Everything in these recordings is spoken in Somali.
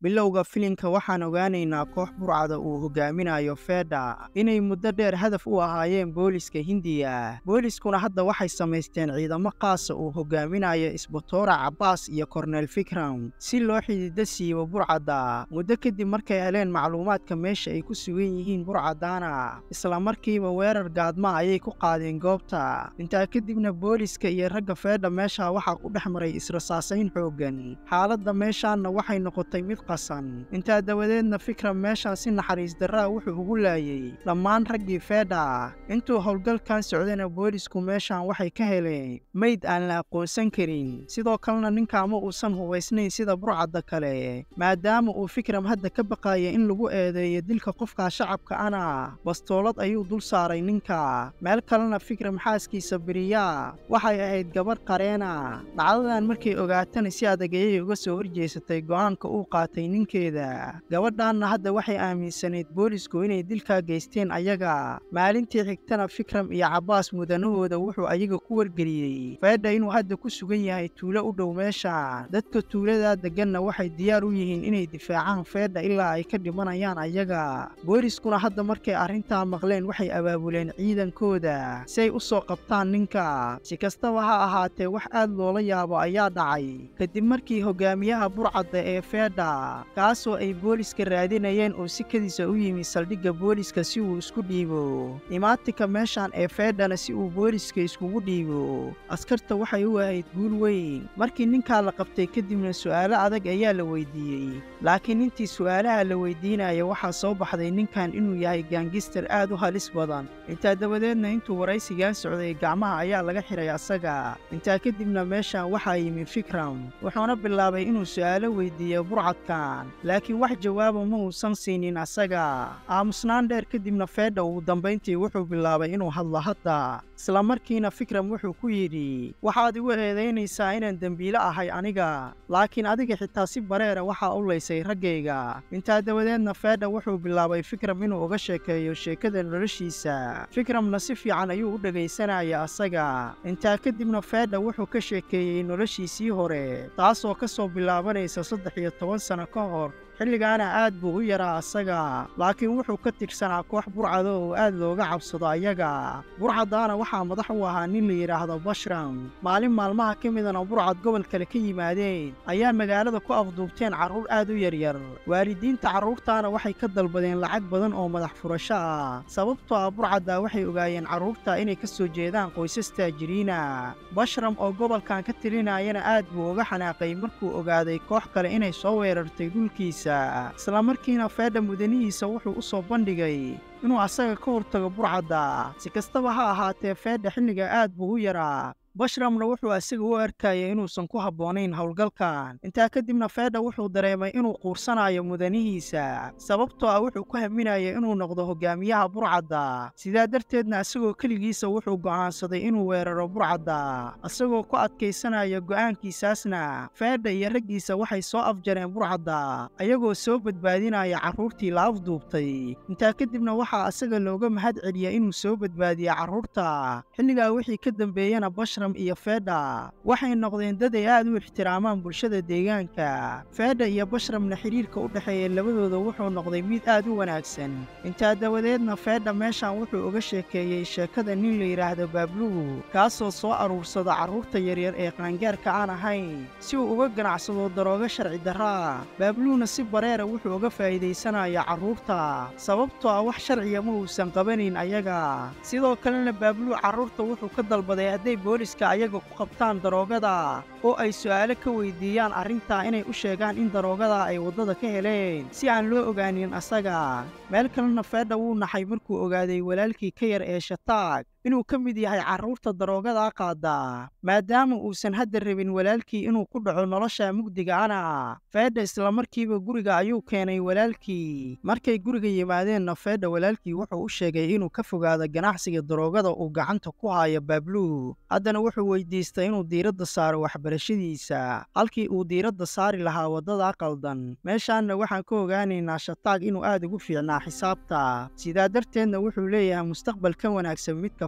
bilowga filimka waxaan ogaanaynaa koox burcada uu hogaaminayo feedha inay muddo dheer hadaf u ahaayeen booliska hindiya booliskuna hadda waxay samaysteen ciidamo qaasa uu hogaaminayo isbatoora cabbaas iyo korneel fikram si loo xididdo siibo burcadda muddo kadib markay heleen macluumaadka meesha ay ku sugan yihiin burcaddaana isla markiiba weerar gaadma ayay ku qaadeen goobta intaa kadibna booliska iyo ragga feedha meesha waxaa ku dhex maray israsaasayn xooggan xaaladda meeshaanna waxay noqotay mid qasan intaa dabadeedna fikram meeshaan si naxariis darraa wuxuu ugu laayey dhammaan raggii feedha intuu howlgalkan socdayna boolisku meeshaan waxay ka heleen meyd aan la aqoonsan karin sidoo kalena ninkaama uusan hubaysnayn sida burcadda kale maadaama uu fikram hadda ka baqaaya in lagu eedeeyo dilka qofkaa shacabka ana bastoolad ayuu dul saaray ninka meel kalena fikram xaaskiisa beriyaa waxay ahayd gabarh qareena dhacdadan markay ogaatana si adag ayay uga soo horjeesatay go'aanka uu qaatay ninkeeda gabadhaanna hadda waxay aaminsanayd boolisku inay dilkaa geysteen ayaga maalintii xigtana fikram iyo cabbaas mudanahooda wuxuu ayaga ku wargeliyey feedha inuu hadda ku sugan yahay tuulo u dhow meesha dadka tuuladaa degganna waxay diyaar u yihiin inay difaacaan feedha ilaa ay ka dhimanayaan ayaga booliskuna hadda markay arrintaa maqleen waxay abaabuleen ciidankooda si ay u soo qabtaan ninka si kastaba ha ahaatee wax aad loola yaabo ayaa dhacay kadib markii hogaamiyaha burcadda ee feedha kaasoo ay booliska raadinayeen oo si kadiisa u yimi saldhigga booliska si uu isku dhiibo imaatinka meeshaan ee feedhana si uu booliska iskugu dhiibo askarta waxay u ahayd guul weyn markii ninkaa la qabtay kadibna su'aalo adag ayaa la weydiiyey laakiin intii su'aalaha la weydiinaya waxaa soo baxday ninkan inuu yahay gaangistar aad u halis badan intaa dabadeedna intuu waraysigaa socday gacmaha ayaa laga xihay asaga intaa kadibna meeshaan waxaa yimi fikram wuxuuna bilaabay inuu su'aalo weydiiyo burcadkan laakiin wax jawaaba ma uusan siinin asaga aamusnaan dheer kadibna feedha ugu dambayntii wuxuu bilaabay inuu hadlo hadda isla markiina fikram wuxuu ku yidhi waxaad igu eedaynaysaa inaan dembiile ahay aniga laakiin adiga xitaa si bareera waxaa u laysay raggayga intaa dabadeedna feedha wuxuu bilaabay fikram inuu uga sheekeeyo sheekada noloshiisa fikramna si fiican ayuu u dhegaysanaya asaga intaa kadibna feedha wuxuu ka sheekeeyey noloshiisii hore taasoo ka soo bilaabanaysa saddex iyo toban sano ka hor xilligaana aad buu u yaraa asaga laakiin wuxuu ka tirsanaa koox burcada oo aad looga cabsado ayaga burcaddaana waxaa madax u ahaa nin la yidhaahdo bashram maalin maalmaha ka midana burcad gobol kale ka yimaadeen ayaa magaalada ku afduubteen carruur aad u yaryar waalidiinta carruurtaana waxay ka dalbadeen lacag badan oo madax furasho ah sababtoo ah burcaddaa waxay ogaayeen carruurta inay ka soo jeedaan qoysas taajiriina bashram oo gobolkan ka tirinayana aad buu uga xanaaqay markuu ogaaday koox kale inay soo weerartay dhulkiisa isla markiina feedha mudanihiisa wuxuu u soo bandhigay inuu asaga ka hortago burcadda si kastaba ha ahaatee feedha xilliga aad buu u yaraa bashramna wuxuu asaga u arkayay inuusan ku habboonayn howlgalkan intaa kadibna feedha wuxuu dareemay inuu quursanayo mudanihiisa sababtoo ah wuxuu ku haminayay inuu noqdo hogaamiyaha burcadda sidaa darteedna asagoo keligiisa wuxuu go'aansaday inuu weeraro burcadda asagoo ku adkaysanaya go'aankiisaasna feedha iyo raggiisa waxay soo afjareen burcadda ayagoo soo badbaadinaya carruurtii la afduubtay intaa kadibna waxaa asaga looga mahad celiya inuu soo badbaadiya carruurta xilligaa wixii ka dambeeyana bashram iyo feedha waxay noqdeen dad ay aad u ixtiraamaan bulshada deegaanka feedha iyo bashramna xidhiirka u dhexeeya labadooda wuxuu noqday mid aad u wanaagsan intaa dabadeedna feedha meeshaan wuxuu uga sheekeeyey sheekada nin la yidhaahdo baabluhu kaasoo soo aruursada carruurta yaryar ee qaangaarka aan ahayn si uu uga ganacsado daroogo sharci darraa baabluhuna si bareera wuxuu uga faa'iidaysanaya carruurta sababtoo ah wax sharciga ma uusan qabanayn ayaga sidoo kalena baabluhu carruurta wuxuu ka dalbaday hadday booliska ayaga ku qabtaan daroogada oo ay su'aalo ka weydiiyaan arrintaa inay u sheegaan in daroogadaa ay waddada ka heleen si aan loo ogaanin asaga meel kalena feedha wuu naxay markuu ogaaday walaalkii ka yar ee shataag inuu ka mid yahay carruurta daroogadaa qaadda maadaama uusan hadda rabin walaalkii inuu ku dhaco nolosha mugdiga ana feedha islamarkiiba guriga ayuu keenay walaalkii markay guriga yimaadeenna feedha walaalkii wuxuu u sheegay inuu ka fogaado ganacsiga daroogada uu gacanta ku hayo baabluhu haddana wuxuu weydiistay inuu diiradda saaro waxbarashadiisa halkii uu diiradda saari lahaa waddada qaldan meeshaanna waxaan ka ogaanaynaa shataag inuu aad ugu fiicnaa xisaabta sidaa darteedna wuxuu leeyahay mustaqbal ka wanaagsan midka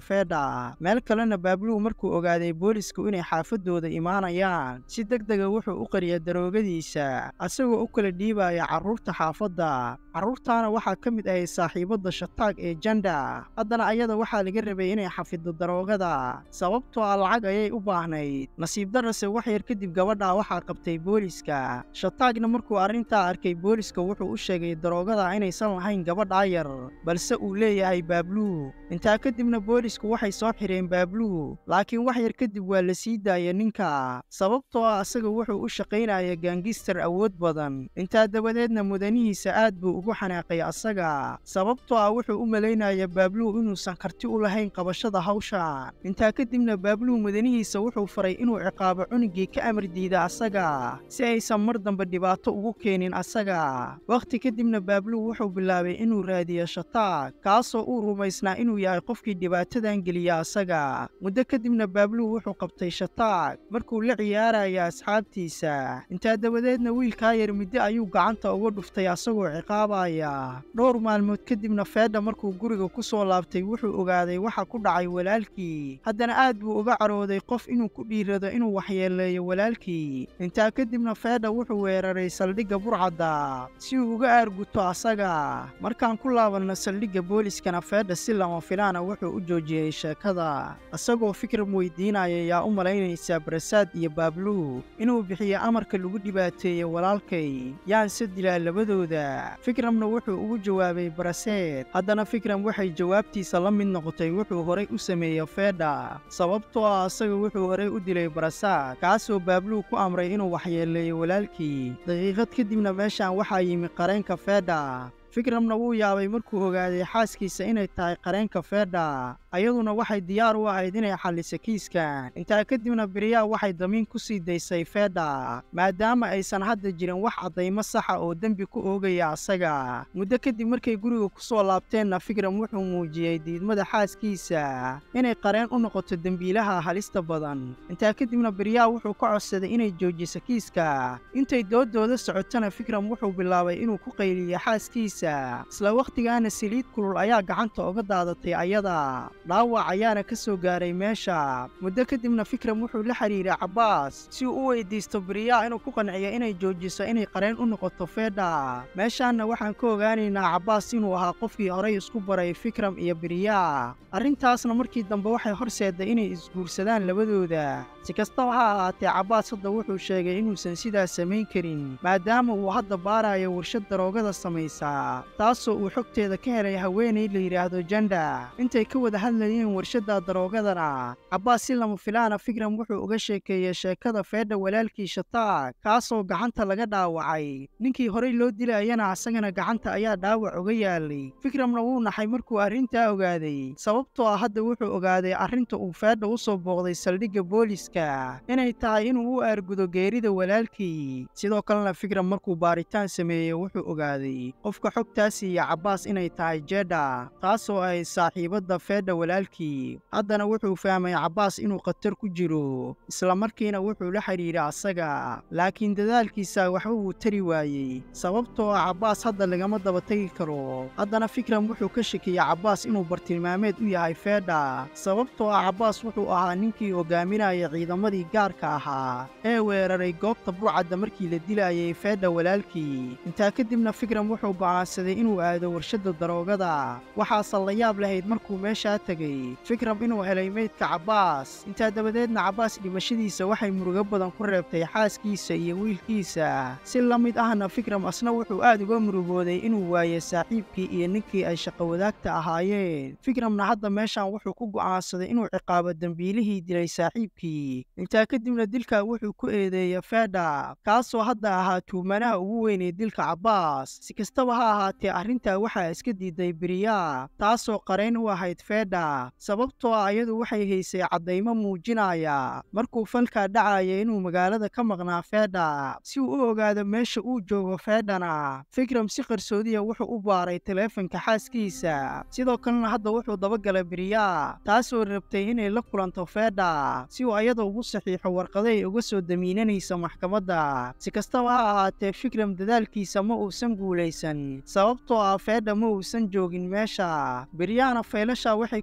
feedha meel kalena baabluhu markuu ogaaday boolisku inay xaafaddooda imaanayaan si deg dega wuxuu u qariya daroogadiisa asagoo u kala dhiibaya carruurta xaafadda carruurtaana waxaa ka mid ahay saaxiibadda shataag ee janda haddana ayada waxaa laga rabay inay xafiddo daroogada sababtoo ah lacag ayay u baahnayd nasiib darrase wax yar kadib gabadhaa waxaa qabtay booliska shataagna markuu arrintaa arkay booliska wuxuu u sheegay daroogada inaysan lahayn gabadhaa yar balse uu leeyahay baabluhu intaa kadibna boolisku waxay soo xidheen baabluhu laakiin wax yar kadib waa la sii daaya ninka sababtoo ah asaga wuxuu u shaqaynaya gaangistar awood badan intaa dabadeedna mudanihiisa aad buu ugu xanaaqay asaga sababtoo ah wuxuu u malaynaya baabluhu inuusan karti u lahayn qabashada hawsha intaa kadibna baabluhu mudanihiisa wuxuu faray inuu ciqaabo cunugii ka amar diida asaga si aysan mar dambe dhibaato ugu keenin asaga wakhti kadibna baabluhu wuxuu bilaabay inuu raadiyo shataag kaasoo uu rumaysnaa inuu yahay qofkii dhibaatadan geliya asaga muddo kadibna baabluhu wuxuu qabtay shataag markuu la ciyaaraya asxaabtiisa intaa dabadeedna wiilkaa yar middo ayuu gacanta uga dhuftay asagoo ciqaabaya dhowr maalmood kadibna feedha markuu guriga ku soo laabtay wuxuu ogaaday waxa ku dhacay walaalkii haddana aad buu uga carooday qof inuu ku dhiirado inuu waxyeeleeyo walaalkii intaa kadibna feedha wuxuu weeraray saldhigga burcadda si uu uga aarguto asaga markaan ku laabanno saldhigga booliskana feedha si lama filaana wuxuu u joojiyey sheekada isagoo fikram weydiinaya yaa u malaynaysaa barasaad iyo baabluhu inuu bixiyo amarka lagu dhibaateeyey walaalkay yaanse dilaa labadooda fikramna wuxuu ugu jawaabay baraseed haddana fikram waxay jawaabtiisa la mid noqotay wuxuu horay u sameeyey feedha sababtoo ah asaga wuxuu horay u dilay barasaad kaasoo baabluhu ku amray inuu waxyeeleeyo walaalkii daqiiqad kadibna meeshaan waxaa yimi qareenka feedha fikramna wuu yaabay markuu ogaaday xaaskiisa inay tahay qareenka feedha ayaduna waxay diyaar u ahayd inay xalliso kiiskan intaa kadibna beriyaa waxay damiin ku sii daysay feedha maadaama aysan hadda jirin wax caddaymo saxa oo dembi ku oogaya asaga muddo kadib markay guriga ku soo laabteenna fikram wuxuu muujiyey diidmada xaaskiisa inay qareen u noqoto dembiilaha halista badan intaa kadibna beriyaa wuxuu ka codsaday inay joojiso kiiska intay doodooda socotana fikram wuxuu bilaabay inuu ku qayliyo xaaskiisa isla wakhtigaana saliid kulul ayaa gacanta uga daadatay ayada dhaawac ayaana ka soo gaaray meesha muddo kadibna fikram wuxuu la xidhiiray cabbaas si uu u weydiisto beriyaa inuu ku qanciyo inay joojiso inay qareen u noqoto feedha meeshaanna waxaan ka ogaanaynaa cabbaas inuu ahaa qofkii horay isku baray fikram iyo beriyaa arrintaasna markii dambe waxay horseedday inay isguursadaan labadooda si kastaba ha ahaatee cabbaas hadda wuxuu sheegay inuusan sidaas samayn karin maadaama uu hadda baarayo warshad daroogada samaysaa taasoo uu xogteeda ka helay haweenay la yidhaahdo janda intay ka wada hadlayeen warshadda daroogadana cabbaas si lama filaana fikram wuxuu uga sheekeeyey sheekada feedha walaalkii shataag kaasoo gacanta laga dhaawacay ninkii horey loo dilayana asagana gacanta ayaa dhaawac uga yaalay fikramna wuu naxay markuu arrintaa ogaaday sababtoo ah hadda wuxuu ogaaday arrinta uu feedha u soo booqday saldhigga booliska inay tahay inuu u aargudo geerida walaalkii sidoo kalena fikram markuu baaritaan sameeyey wuxuu ogaaday qofka xogtaas iyo cabbaas inay tahay jedha taasoo ay saaxiibadda feedha walaalkii haddana wuxuu fahmay cabbaas inuu khatar ku jiro isla markiina wuxuu la xidhiiray asaga laakiin dadaalkiisa waxba wuu tari waayey sababtoo ah cabbaas hadda lagama daba tegi karo haddana fikram wuxuu ka shakiyey cabbaas inuu bartilmaameed u yahay feedha sababtoo ah cabbaas wuxuu ahaa ninkii hogaaminaya ciidamadii gaarka ahaa ee weeraray goobta burcadda markii la dilayay feedha walaalkii intaa kadibna fikram wuxuu go'aansaday inuu aado warshadda daroogada waxaase la yaab lahayd markuu meeshaa tegey fikram inuu helay meydka cabbaas intaa dabadeedna cabbaas dhimashadiisa waxay murugo badan ku reebtay xaaskiisa iyo wiilkiisa si la mid ahna fikram asna wuxuu aad uga murugooday inuu waayo saaxiibkii iyo ninkii ay shaqo wadaagta ahaayeen fikramna hadda meeshaan wuxuu ku go'aansaday inuu ciqaabo dembiilihii dilay saaxiibkii intaa kadibna dilka wuxuu ku eedeeyey feedha kaasoo hadda ahaa tuumanaha ugu weyn ee dilka cabbaas si kastaba ha ahaatee arrintaa waxaa iska diiday beriyaa taasoo qarayn u ahayd feedha sababtoo ah iyadu waxay haysay caddaymo muujinaya markuu falkaa dhacaya inuu magaalada ka maqnaa feedha si uu u ogaado meesha uu joogo feedhana fikram si qarsoodiya wuxuu u baaray taleefanka xaaskiisa sidoo kalena hadda wuxuu dabagalay beriyaa taasoo rabtay inay la kulanto feedha si uu ayada ugu saxiixo warqaday uga soo damiinanaysa maxkamadda si kastaba ha ahaatee fikram dadaalkiisa ma uusan guulaysan sababtoo ah feedha ma uusan joogin meesha beryaana faylasha waxay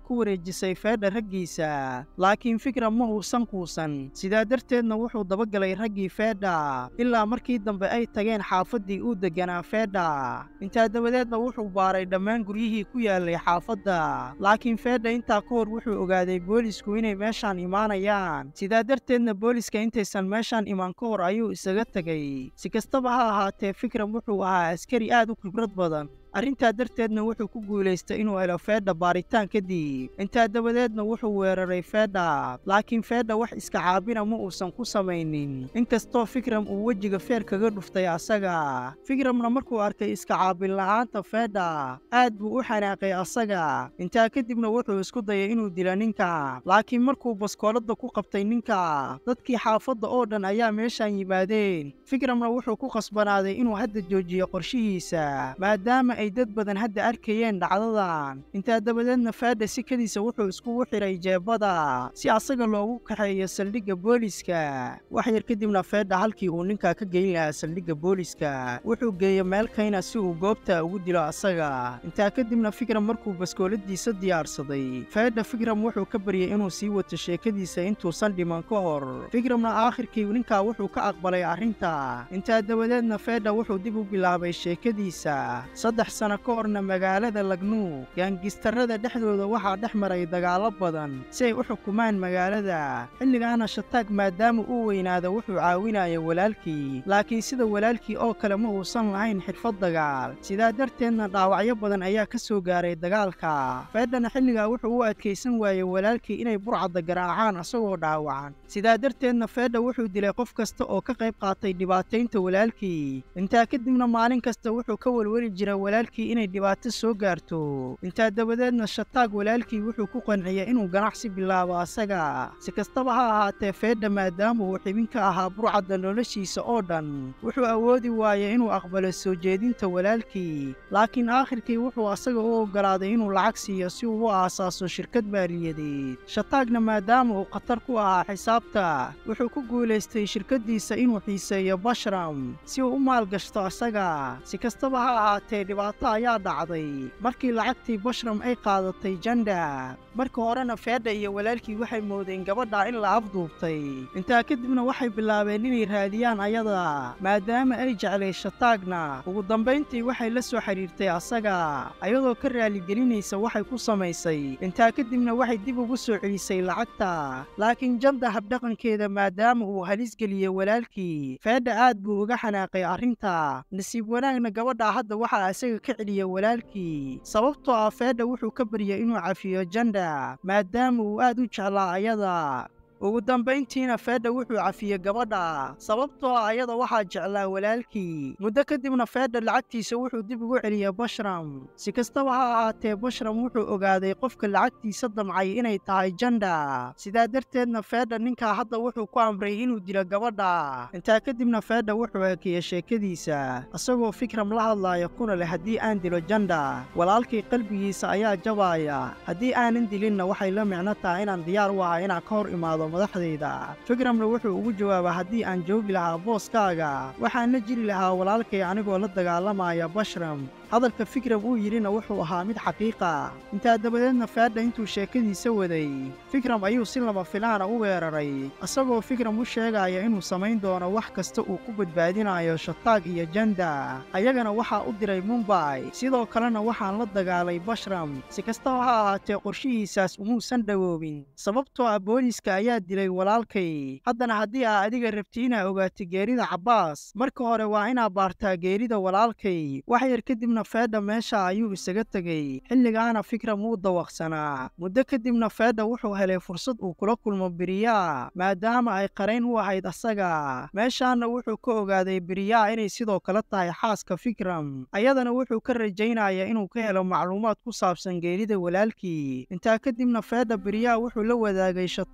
ku wareejisay feedha raggiisa laakiin fikram ma uusan quusan sidaa darteedna wuxuu dabagalay raggii feedha ilaa markii dambe ay tageen xaafaddii uu degganaa feedha intaa dabadeedna wuxuu baaray dhammaan guryihii ku yaallay xaafadda laakiin feedha intaa ka hor wuxuu ogaaday boolisku inay meeshaan imaanayaan sidaa darteedna booliska intaysan meeshaan imaan ka hor ayuu isaga tegay si kastaba ha ahaatee fikram wuxuu ahaa askari aad u khibrad badan arrintaa darteedna wuxuu ku guulaystay inuu helo feedha baaritaan kadib intaa dabadeedna wuxuu weeraray feedha laakiin feedha wax iska caabina ma uusan ku samaynin inkastoo fikram uu wejiga feer kaga dhuftay asaga fikramna markuu arkay iska caabin la'aanta feedha aad buu u xanaaqay asaga intaa kadibna wuxuu isku dayay inuu dila ninka laakiin markuu baskooladda ku qabtay ninka dadkii xaafadda oo dhan ayaa meeshaan yimaadeen fikramna wuxuu ku khasbanaaday inuu hadda joojiyo qorshihiisa maadaama ay dad badan hadda arkayeen dhacdadan intaa dabadeedna faadha sikadiisa wuxuu iskugu xidhay jeebada si asaga loogu kaxeeyo saldhigga booliska wax yar kadibna feedha halkii uu ninkaa ka geyn lahaa saldhigga booliska wuxuu geeyey meel kayna si uu goobta ugu dilo asaga intaa kadibna fikram markuu baskooladiisa diyaarsaday feedha fikram wuxuu ka baryey inuu sii wato sheekadiisa intuusan dhiman ka hor fikramna aakhirkii ninkaa wuxuu ka aqbalay arrinta intaa dabadeedna feedha wuxuu dib u bilaabay sheekadiisa saddex sano ka horna magaalada lagnuug gaangistarrada dhexdooda waxaa dhex maray dagaallo badan si ay u xukumaan magaalada xilligaana shataag maadaama uu weynaada wuxuu caawinaya walaalkii laakiin sida walaalkii oo kale ma uusan lahayn xirfad dagaal sidaa darteedna dhaawacyo badan ayaa ka soo gaaray dagaalka feedhana xilligaa wuxuu u adkaysan waayey walaalkii inay burcadda garaacaan asagoo dhaawacan sidaa darteedna feedha wuxuu dilay qof kasta oo ka qayb qaatay dhibaataynta walaalkii intaa kadibna maalin kasta wuxuu ka welweli jira walaalkii inay dhibaato soo gaarto intaa dabadeedna shataag walaalkii wuxuu ku qanciyay inuu ganacsi bilaabo asaga si kastaba ha ahaatee feedha maadaama uu xibin ka ahaa burcadda noloshiisa oo dhan wuxuu awoodi waayey inuu aqbalo soo jeedinta walaalkii laakiin aakhirkii wuxuu asaga u oggolaaday inuu lacag siiyo si uu u aasaaso shirkad maaliyadeed shataagna maadaama uu khatar ku ahaa xisaabta wuxuu ku guulaystay shirkaddiisa inuu xiiseeyo bashram si uu u maalgashto asaga si kastaba ha ahaatee dhibaato ayaa dhacday markii lacagtii bashram ay qaadatay janda marka horena feedha iyo walaalkii waxay moodeen gabadha in la afduubtay intaa kadibna waxay bilaabeen inay raadiyaan ayada maadaama ay jeclay shataagna ugu dambayntii waxay la soo xidhiirtay asaga ayadoo ka raaligelinaysa waxay ku samaysay intaa kadibna waxay dib ugu soo celisay lacagta laakiin janda habdhaqankeeda maadaama uu halis geliyey walaalkii feedha aad buu uga xanaaqay arrinta nasiib wanaagna gabadha hadda waxaa isaga ka celiya walaalkii sababtoo ah feedha wuxuu ka baryay inuu cafiyo janda maadaama uu aad u jeclaa ayada ugu dambayntiina feedha wuxuu cafiyey gabadha sababtoo ah ayada waxaa jeclaa walaalkii muddo kadibna feedha lacagtiisa wuxuu dib ugu celiyey bashram si kastaba ha ahaatee bashram wuxuu ogaaday qofka lacagtiisa damcay inay tahay janda sidaa darteedna feedha ninkaa hadda wuxuu ku amray inuu dilo gabadha intaa kadibna feedha wuxuu hakiyey sheekadiisa isagoo fikram la hadlaaya kuna leh haddii aan dilo janda walaalkii qalbigiisa ayaa jabaaya haddii aanan dilinna waxay la micno tahay inaan diyaar u ahay inaan ka hor imaado madaxdayda fikramna wuxuu ugu jawaabaa haddii aan joogi lahaa booskaaga waxaan la jiri lahaa walaalkay anigoo la dagaalamaya bashram hadalka fikram uu yidhina wuxuu ahaa mid xaqiiqa intaa dabadeedna faadha intuu sheekadiisa waday fikram ayuu si lama filaana u weeraray isagoo fikram u sheegaya inuu samayn doono wax kasta uu ku badbaadinayo shataag iyo janda ayagana waxaa u diray mumbay sidoo kalena waxaan la dagaalay bashram si kastaba ha ahaatee qorshihiisaas umuusan dhowoobin sababtoo ah booliiska ayaa dilay walaalkay haddana haddii aa adiga rabti inaa ogaato geerida cabbaas marka hore waa inaa baartaa geerida walaalkay wax yar kadibna feedha meesha ayuu isaga tegey xilligaana fikram wuu dawaqsanaa muddo kadibna feedha wuxuu helay fursad uu kula kulmo beriyaa maadaama ay qarayn u ahayd asaga meeshaana wuxuu ka ogaaday beriyaa inay sidoo kale tahay xaaska fikram ayadana wuxuu ka rajaynaya inuu ka helo macluumaad ku saabsan geerida walaalkii intaa kadibna feedha beriyaa wuxuu la wadaagay shataag inuu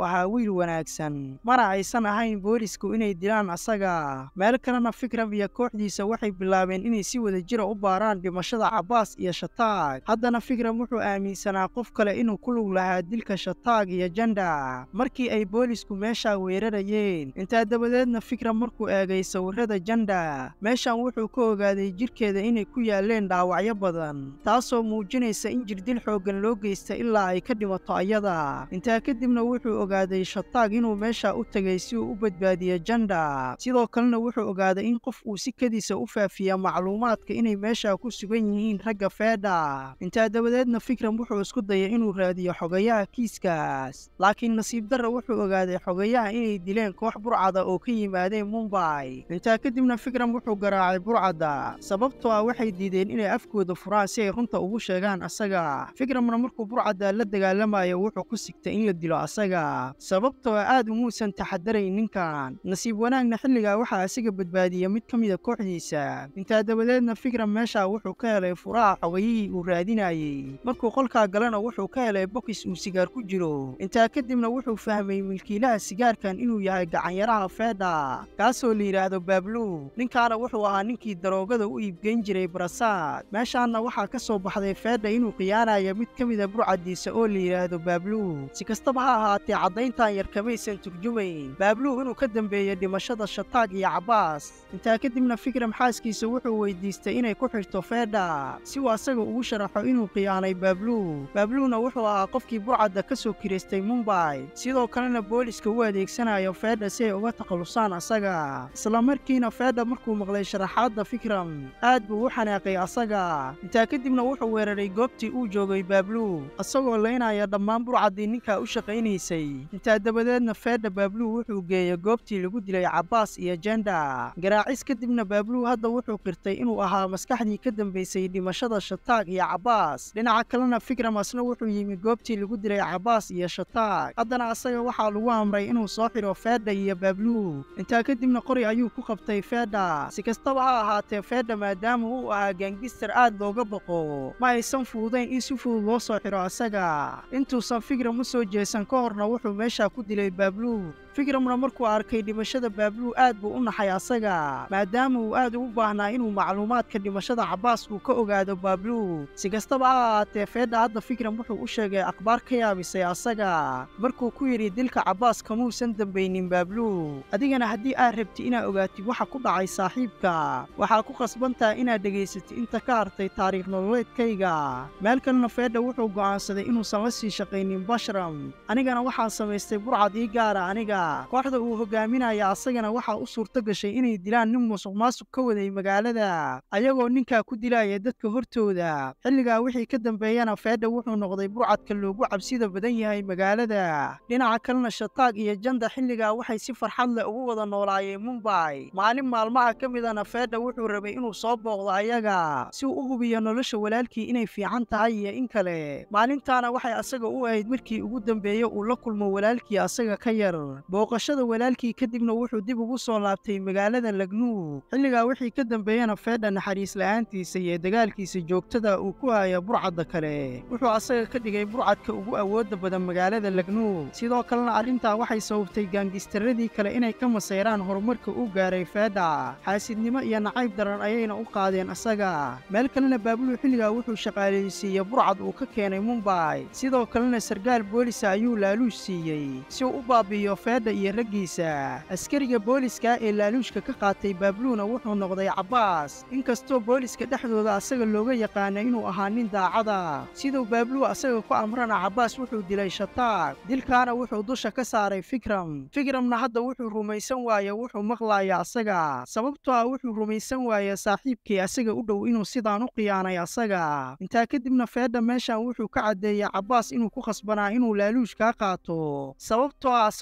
ahaa wiil wanaagsan mana aysan ahayn boolisku inay dilaan asaga meel kalena fikram iyo kooxdiisa waxay bilaabeen inay si wada jira u baaraan dhimashada cabbaas iyo shataag haddana fikram wuxuu aaminsanaa qof kale inuu ku lug lahaa dilka shataag iyo janda markii ay boolisku meeshaa weerarayeen intaa dabadeedna fikram markuu eegay sawirrada janda meeshan wuxuu ka ogaaday jidhkeeda inay ku yaaleen dhaawacyo badan taasoo muujinaysa in jirdil xooggan loo geysta ilaa ay ka dhimato ayada intaa kadibna wuxuu ogaaday shataag inuu meesha u tegay si uu u badbaadiyo janda sidoo kalena wuxuu ogaaday in qof uu si kadiisa u faafiya macluumaadka inay meesha ku sugan yihiin ragga feedha intaa dabadeedna fikram wuxuu isku dayay inuu raadiyo xogayaha kiiskaas laakiin nasiib darra wuxuu ogaaday xogayaha inay dileen koox burcada oo ka yimaadeen mumbay intaa kadibna fikram wuxuu garaacay burcadda sababtoo ah waxay diideen inay afkooda furaan si ay runta ugu sheegaan asaga fikramna markuu burcadda la dagaalamayo wuxuu ku sigtay in la dilo asaga sababtoo ah aad umuusan taxadarayn ninkan nasiib wanaagna xilligaa waxaa asiga badbaadiya mid ka mida kooxdiisa intaa dabadeedna fikram meesha wuxuu ka helay furaha xogayihii uu raadinayey markuu qolkaa galana wuxuu ka helay bokis uu sigaar ku jiro intaa kadibna wuxuu fahmay milkiilaha sigaarkan inuu yahay gacanyaraha feedha kaasoo la yidhaahdo baablu ninkaana wuxuu ahaa ninkii daroogada u iibgeyn jiray barasaad meeshaanna waxaa ka soo baxday feedha inuu khiyaanayo mid ka mida burcaddiisa oo la yidhaahdo baablu si kastaba ha ahaatee caddayntan yar kamaysan turjumayn baablu inuu ka dambeeyo dhimashada shataag iyo cabbaas intaa kadibna fikram xaaskiisa wuxuu weydiistay inay ku xidhto feedha si uu asaga ugu sharaxo inuu khiyaanay baablu baabluna wuxuu ahaa qofkii burcadda ka soo kiraystay mumbay sidoo kalena booliska u adeegsanayo feedha si ay uga takhallusaan asaga isla markiina feedha markuu maqlay sharaxaadda fikram aad buu u xanaaqay asaga intaa kadibna wuxuu weeraray goobtii uu joogay baablu asagoo laynaya dhammaan burcaddii ninkaa u shaqaynaysay intaa dabadeedna feedha baablu wuxuu geeyey goobtii lagu dilay cabbaas iyo jenda garaacis kadibna baablu hadda wuxuu qirtay inuu ahaa maskaxdii ka dambaysay dhimashada shataag iyo cabbaas dhinaca kalena fikram asna wuxuu yimi goobtii lagu dilay cabbaas iyo shataag haddana asaga waxaa lagu amray inuu soo xidho feedha iyo baablu intaa kadibna qori ayuu ku qabtay feedha si kastaba ha ahaatee feedha maadaama uu ahaa gaangistar aad looga baqo ma aysan fududayn in si fudud loo soo xidho asaga intuusan fikram u soo jeesan ka horna wuxuu meesha ku dilay baablu fikramna markuu arkay dhimashada baablu aad buu u naxay asaga maadaama uu aad ugu baahnaa inuu macluumaadka dhimashada cabbaas uu ka ogaado baablu si kastaba ha ahaatee feedha hadda fikram wuxuu u sheegay akhbaar ka yaabisay asaga markuu ku yidhi dilka cabbaas kamuusan dambaynin baablu adigana haddii aad rabti inaad ogaatid waxa ku dhacay saaxiibka waxaa ku khasbantaha inaad dhegaysatid inta ka hartay taariikh nololeedkayga meel kalena feedha wuxuu go'aansaday inuusan la sii shaqaynin bashram anigana waxaan samaystay burcad ii gaara aniga kooxda uu hogaaminaya asagana waxaa u suurto gashay inay dilaan nin musuq maasuq ka waday magaalada ayagoo ninkaa ku dilaya dadka hortooda xilligaa wixii ka dambeeyana feedha wuxuu noqday burcadka loogu cabsida badan yahay magaalada dhinaca kalena shataag iyo janda xilligaa waxay si farxad leh ugu wada noolaayeen mumbay maalin maalmaha ka midana feedha wuxuu rabay inuu soo booqdo ayaga si uu u hubiyo nolosha walaalkii inay fiican tahay iyo in kale maalintaana waxay asaga u ahayd markii ugu dambeeye uu la kulmo walaalkii asaga ka yar booqashada walaalkii kadibna wuxuu dib ugu soo laabtay magaalada lagnuug xilligaa wixii ka dambeeyana feedha naxariis la'aantiisa iyo dagaalkiisa joogtada uu ku haya burcadda kale wuxuu asaga ka dhigay burcadka ugu awoodda badan magaalada lagnuug sidoo kalena arrintaa waxay sababtay gaangistaradii kale inay ka masayraan horumarka uu gaaray feedha xaasidnimo iyo nacayb daran ayayna u qaadeen asaga meel kalena baabulu xilligaa wuxuu shaqaalaysiiyey burcad uu ka keenay mumbay sidoo kalena sarkaal boolisa ayuu laaluush siiyey si uu u baabi'iyo feedha iyo raggiisa askariga booliska ee laaluushka ka qaatay baabluuna wuxuu noqday cabbaas inkastoo booliska dhexdooda asaga looga yaqaana inuu ahaa nin daacada siduu baablu asaga ku amrana cabbaas wuxuu dilay shataag dilkaana wuxuu dusha ka saaray fikram fikramna hadda wuxuu rumaysan waaye wuxuu maqlaaya asaga sababtoo ah wuxuu rumaysan waaye saaxiibkii asaga u dhow inuu sidaan u khiyaanay asaga intaa kadibna feedha meeshan wuxuu ka caddeeyey cabbaas inuu ku khasbanaa inuu laaluush kaa qaato sababtoo ah asagu wuxuu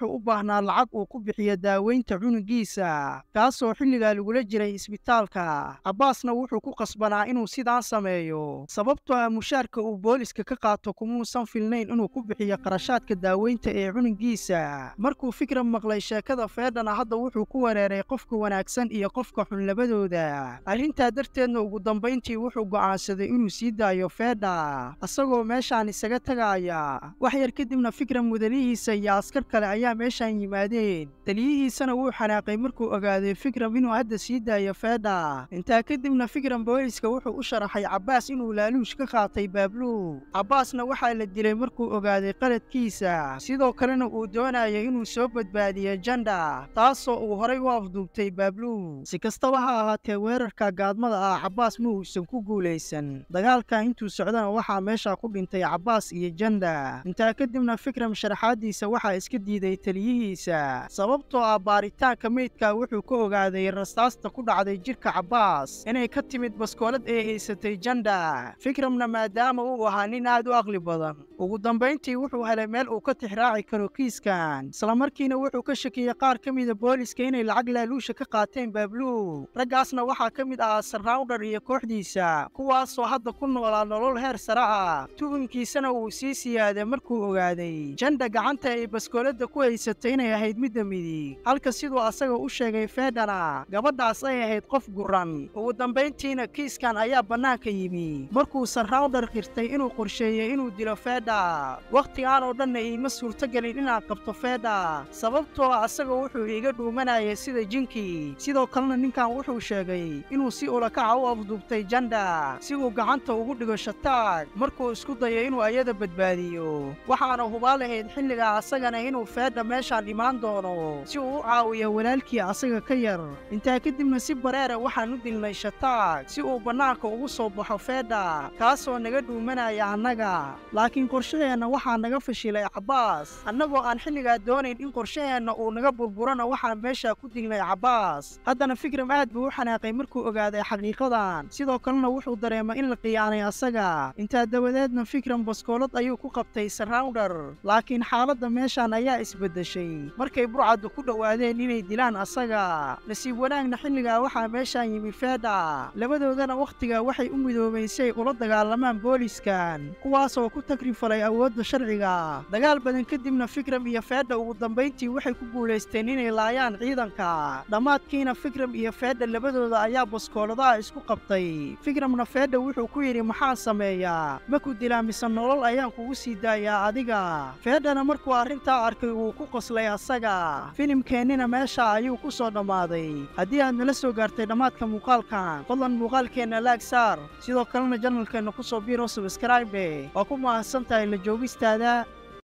wuxuu u baahnaa lacag uu ku bixiyo daaweynta cunugiisa kaasoo xilligaa lagula jiray isbitaalka cabbaasna wuxuu ku qasbanaa inuu sidaan sameeyo sababtoo ah mushaarka uu booliska ka qaato kumuusan filnayn inuu ku bixiyo qarashaadka daaweynta ee cunugiisa markuu fikram maqlay sheekada feedhana hadda wuxuu ku wereeray qofka wanaagsan iyo qofka xun labadooda arrintaa darteedna ugu dambayntii wuxuu go'aansaday inuu sii daayo feedha isagoo meeshaan isaga tagaaya wax yar kadibna fikram mudanihiisa iyo askar kale ayaa meeshaan yimaadeen taliyihiisana wuu xanaaqay markuu ogaaday fikram inuu hadda sii daayo feedha intaa kadibna fikram booliska wuxuu u sharaxay cabbaas inuu laaluush ka qaatay baabluug cabbaasna waxaa la dilay markuu ogaaday qaladkiisa sidoo kalena uu doonaya inuu soo badbaadiyo janda taasoo uu horay u afduubtay baabluug si kastaba ha ahaatee weerarka gaadmada ah cabbaas ma uusan ku guulaysan dagaalka intuu socdana waxaa meesha ku dhintay cabbaas iyo janda intaa kadibna fikram sharaxaaddiisa waxaa iska diiday taliyihiisa sababtoo ah baaritaanka meydka wuxuu ka ogaaday rastaasta ku dhacday jidhka cabbaas inay ka timid baskoolad ee haysatay janda fikramna maadaama uu ahaa nin aad u aqli badan ugu dambayntii wuxuu helay meel uu ka tixraaci karo kiiskan islamarkiina wuxuu ka shakiyey qaar ka mida booliska inay lacag laaluusha ka qaateen baabluug raggaasna waxaa ka mid ahaa sarraawdhar iyo kooxdiisa kuwaasoo hadda ku noolaa nolol heer sare ah tuhunkiisana uu sii siyaaday markuu ogaaday janda gacanta ay baskooladda ku haysatay inay ahayd midda midig halka siduu asaga u sheegay feedhana gabadhaas ay ahayd qof guran ugu dambayntiina kiiskan ayaa bannaanka yimi markuu sarraawdhar qirtay inuu qorsheeyey inuu dilo feedha wakhtigaan oo dhanna iima suurtogelin inaan qabto feedha sababtoo ah asaga wuxuu iiga dhuumanayay sida jinkii sidoo kalena ninkan wuxuu sheegay inuu si ulakaca u afduubtay janda si uu gacanta ugu dhigo shataag markuu isku dayo inuu ayada badbaadiyo waxaana hubaal ahayd xilligaa asagana inuu feedha meeshaan imaan doono si uu u caawiyo walaalkii asaga ka yar intaa kadibna si bareera waxaan u dilnay shataag si uu bannaanka ugu soo baxo feedha kaasoo naga dhuumanaya annaga laakiin qorshaheenna waxaa naga fashilay cabbaas annagoo aan xilligaa doonayn in qorshaheenna uu naga burburana waxaan meeshaa ku dilnay cabbaas haddana fikram aad buu u xanaaqay markuu ogaaday xaqiiqadan sidoo kalena wuxuu dareemay in la khiyaanay asaga intaa dabadeedna fikram baskoolad ayuu ku qabtay sarraawdhar laakiin xaaladda meeshaan ayaa isbeddeshay markay burcaddu ku dhowaadeen inay dilaan asaga nasiib wanaagna xilligaa waxaa meeshaan yimi feedha labadoodana wakhtiga waxay u midoobeen si ay ula dagaalamaan booliskan kuwaasoo ku tagrifalay awoodda sharciga dagaal badan kadibna fikram iyo feedha ugu dambayntii waxay ku guulaysteen inay laayaan ciidanka dhammaadkiina fikram iyo feedha labadooda ayaa baskooladaha isku qabtay fikramna feedha wuxuu ku yidhi maxaan sameeyaa maku dilaa mise nolol ayaan kugu sii daayaa adiga feedhana markuu arrintaa arkay wuu ku qoslay asaga filimkeennina meesha ayuu ku soo dhammaaday haddii aad nala soo gaartay dhammaadka muuqaalkan fadlan muuqaalkeenna laag saar sidoo kalena janalkeenna ku soo biiro sabskraibe waa ku mahadsan tahay la joogistaada